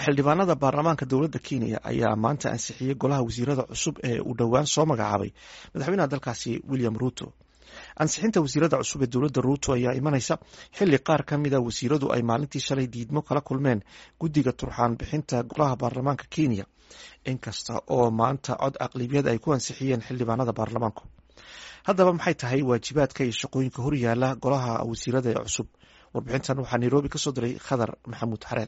xildhibaanada baarlamaanka dowladda kenya ayaa maanta ansixiyey golaha wasiirada cusub ee uu dhowaan soo magacaabay madaxweynaha dalkaasi william ruto ansixinta wasiirada cusub ee dowladda ruto ayaa imanaysa xili qaar ka mida wasiiradu ay maalintii shalay diidmo kala kulmeen guddiga turxaan bixinta golaha baarlamaanka kenya inkasta oo maanta cod aqlibiyad ay ku ansixiyeen xildhibaanada baarlamaanku haddaba maxay tahay waajibaadka iyo shaqooyinka horyaala golaha wasiirada ee cusub warbixintan waxaa nairobi kasoo diray khadar maxamuud xareed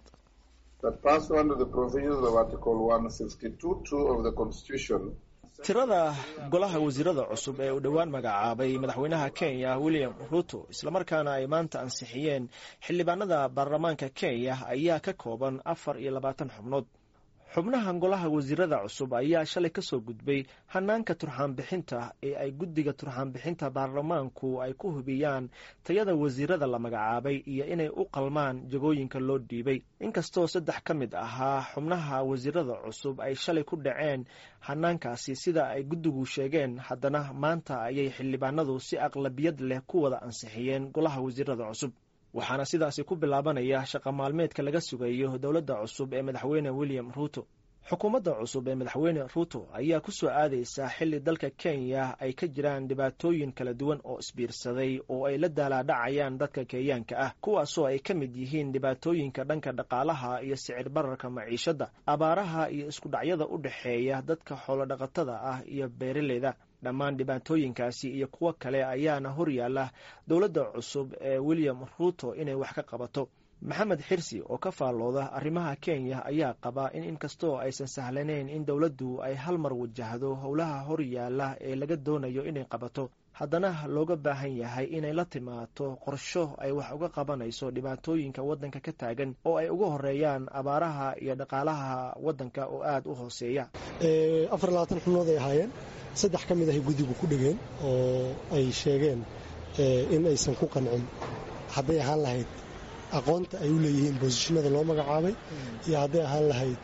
tirada golaha wasiirada cusub ee uu dhowaan magacaabay madaxweynaha kenya william ruto islamarkaana ay maanta ansixiyeen xildhibaanada baarlamaanka kenya ayaa ka kooban afar iyo labaatan xubnood xubnaha golaha wasiirada cusub ayaa shalay kasoo gudbay hanaanka turxaan bixinta ee ay guddiga turxaan bixinta baarlamaanku ay ku hubiyaan tayada wasiirada la magacaabay iyo inay u qalmaan jagooyinka loo dhiibay inkastoo saddex ka mid ahaa xubnaha wasiirada cusub ay shalay ku dhaceen hanaankaasi sida ay guddigu sheegeen haddana maanta ayay xildhibaanadu si aqlabiyad leh ku wada ansixiyeen golaha wasiirada cusub waxaana sidaasi ku bilaabanaya shaqa maalmeedka laga sugayo dowladda cusub ee madaxweyne william ruto xukuumadda cusub ee madaxweyne ruto ayaa ku soo aadaysa xili dalka kenya ay ka jiraan dhibaatooyin kala duwan oo isbiirsaday oo ay la daalaadhacayaan dadka kenyaanka ah kuwaasoo ay ka mid yihiin dhibaatooyinka dhanka dhaqaalaha iyo sicir bararka maciishadda abaaraha iyo iskudhacyada u dhexeeya dadka xoolodhaqatada ah iyo beeraleyda dhammaan dhibaatooyinkaasi iyo kuwo kale ayaana horyaala dowladda cusub ee william ruto inay wax ka qabato maxamed xirsi oo ka faallooda arrimaha kenya ayaa qaba in inkastoo aysan sahlanayn in dowladdu ay hal mar wajahdo howlaha horyaala ee laga doonayo inay qabato haddana looga baahan yahay inay la timaato qorsho ay wax uga qabanayso dhibaatooyinka waddanka ka taagan oo ay uga horeeyaan abaaraha iyo dhaqaalaha waddanka oo aada u hooseeya afar labaatan xubnood ay ahaayeen saddex ka mid ahay guddigu ku dhegeen oo ay sheegeen in aysan ku qancin hadday ahaan lahayd aqoonta ay u leeyihiin boosishinada loo magacaabay iyo hadday ahaan lahayd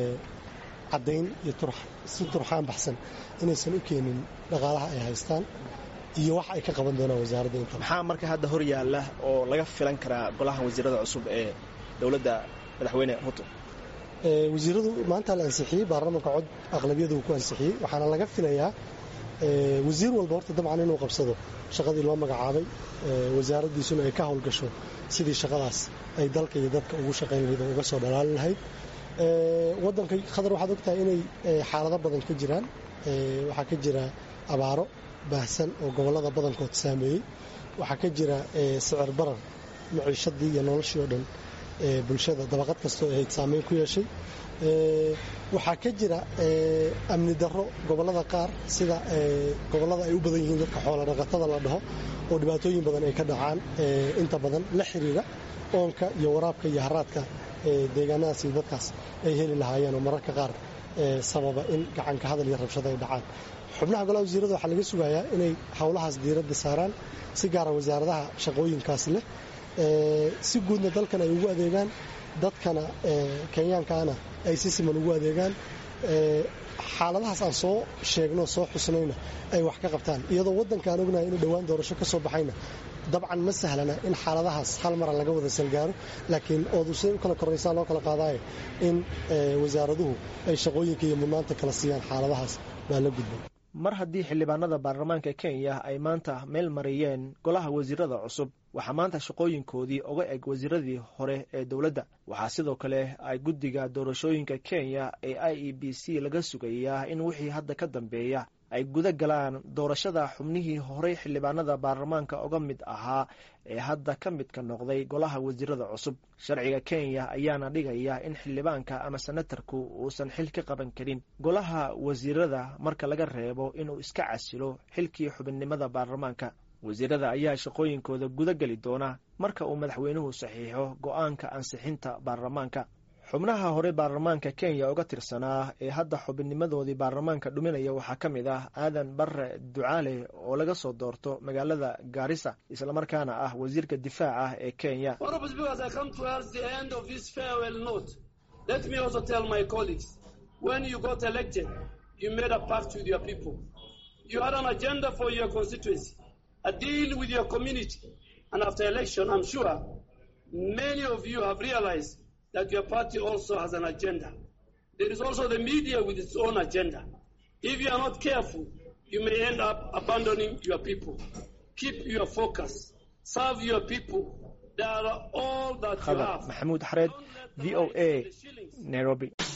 caddayn iyo si turxaan baxsan inaysan u keenin dhaqaalaha ay haystaan iyo wax ay ka qaban doonaan wasaaradda inta maxaa marka hadda hor yaalla oo laga filan karaa golaha wasiirada cusub ee dowladda madaxweyne ruto wasiiradu maanta la ansixiyey baarlamaanka cod aqlabiyadu uu ku ansixiyey waxaana laga filayaa wasiir walba horta dabcan inuu qabsado shaqadii loo magacaabay wasaaraddiisuna ay ka howlgasho sidii shaqadaas ay dalka iyo dadka ugu shaqayn lahayd oo uga soo dhalaalin lahayd waddanka khadar waxaad ogtahay inay xaalado badan ka jiraan waxaa ka jira abaaro baahsan oo gobollada badankood saameeyey waxaa ka jira sicir barar maciishadii iyo noloshii oo dhan bulshada dabaqad kastoo ahayd saameyn ku yeeshay waxaa ka jira amni darro gobollada qaar sida gobollada ay u badan yihiin dadka xoola dhaqatada la dhaho oo dhibaatooyin badan ay ka dhacaan inta badan la xiriira oonka iyo waraabka iyo haraadka deegaanadaas iyo dadkaas ay heli lahaayeen oo mararka qaar sababa in gacanka hadal iyo rabshado ay dhacaan xubnaha golaha wasiirada waxaa laga sugayaa inay howlahaas diiradda saaraan si gaara wasaaradaha shaqooyinkaas leh si guudna dalkan ay ugu adeegaan dadkana kenyaankaana ay si siman ugu adeegaan xaaladahaas aan soo sheegno soo xusnayna ay wax ka qabtaan iyadoo waddankaan ognahay inuu dhowaan doorasho ka soo baxayna dabcan ma sahlana in xaaladahaas hal mara laga wada salgaaro laakiin oodu siday u kala korraysaan loo kala qaadaayo in wasaaraduhu ay shaqooyinka iyo mudnaanta kala siiyaan xaaladahaas baa la gudbay mar haddii xildhibaanada baarlamaanka kenya ay maanta meel mariyeen golaha wasiirada cusub waxaa maanta shaqooyinkoodii uga eg wasiiradii hore ee dowladda waxaa sidoo kale ay guddiga doorashooyinka kenya ee i e b c laga sugayaa in wixii hadda ka dambeeya ay guda galaan doorashada xubnihii horey xildhibaanada baarlamaanka uga mid ahaa ee hadda ka midka noqday golaha wasiirada cusub sharciga kenya ayaana dhigaya in xildhibaanka ama senatarku uusan xil ka qaban karin golaha wasiirada marka laga reebo inuu iska casilo xilkii xubinnimada baarlamaanka wasiirada ayaa shaqooyinkooda guda geli doona marka uu madaxweynuhu saxiixo go'aanka ansixinta baarlamaanka xubnaha hore baarlamaanka kenya uga tirsanaa ee hadda xubinnimadoodii baarlamaanka dhuminaya waxaa ka mid ah aadan barre ducaale oo laga soo doorto magaalada gaarisa islamarkaana ah wasiirka difaaca ee kenya that your party also has an agenda. There is also the media with its own agenda. If you are not careful, you may end up abandoning your people. Keep your focus. Serve your people. They are all that you khadar have. maxamuud xareed v o a nairobi